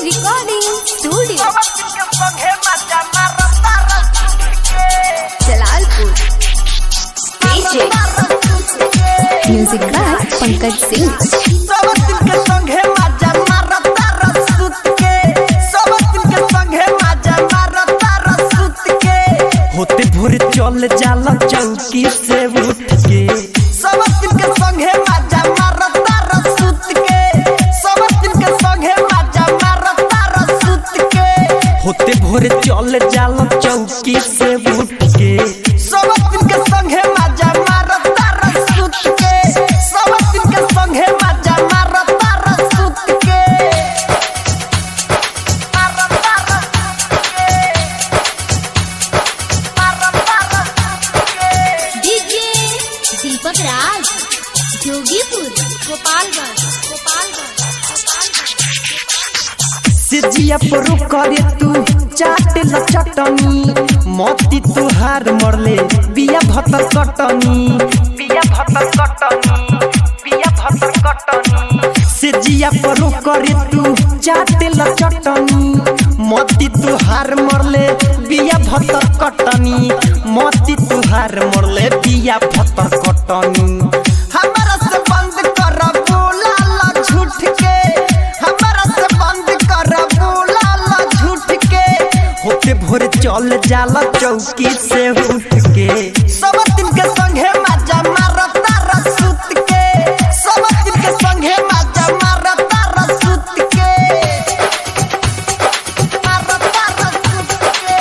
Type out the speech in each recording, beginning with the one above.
Recording Studio. Jalalpur DJ Music by Pankaj Singh होते भोरे चल जाला चौकी से उठ के सब दिन के संगे माजा मारता रसूत के सब दिन के संगे माजा मारता रसूत के होते भोरे चल जाला चौकी से उठ के सब दिन के संगे माजा मारता रसूत के सब दिन के संगे माजा मारता रसूत के मारता रसूत के मारता रसूत के डीजे दीपक राज जोगीपुर गोपालगंज गोपालगंज सिजिया पर करे तू चाट ल चटनी मोती तुहार मरले बिया भतर कटनी बिया भतर कटनी बिया भतर कटनी सिजिया पर करे तू चाट ल चटनी मोती तुहार मरले बिया भतर कटनी मोती तुहार मरले बिया भतर कटनी हमरा से बंद कर बोला ला झूठ के हमरा से बंद कर बोला ला झूठ के होते भोरे चल जाला चौकी से उठ के सब दिन के संगे माजा मारता रसूत के सब दिन के संगे माजा मारता रसूत के मारता रसूत के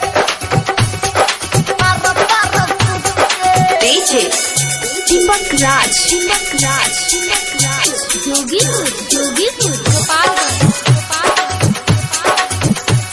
मारता रसूत के डीजे दीपक राज दीपक राज दीपक राज जोगीपुर जोगीपुर गोपालगंज गोपालगंज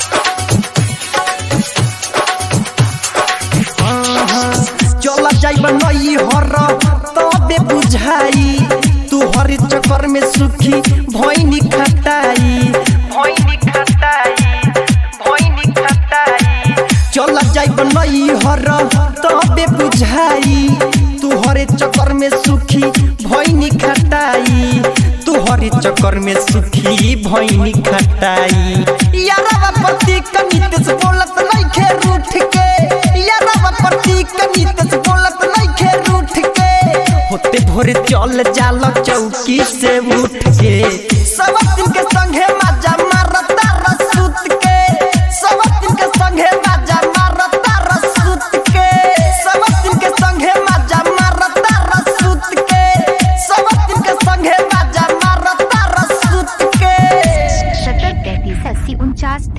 चला जाइब नई हर तबे बुझाई तू हर चक्कर में सुखी भैनी खटाई भैनी खटाई भैनी खटाई चला जाइब नई हर तबे बुझाई तू हरे चक्कर में सुखी भैनी खटाई तू हरे चक्कर में सुखी भैनी खटाई यारवा पति कनित से बोलत नहीं खे रूठ के यारवा पति कनित से बोलत नहीं खे रूठ के होते भोरे चल जाला चौकी से उठ के सब दिन के संगे माजा मारता रसूत के सब दिन के संगे माजा मारता रसूत के सब दिन के संगे माजा मारता रसूत के सब दिन के संगे माजा मारता रसूत के सत्तर तैतीस अस्सी उनचास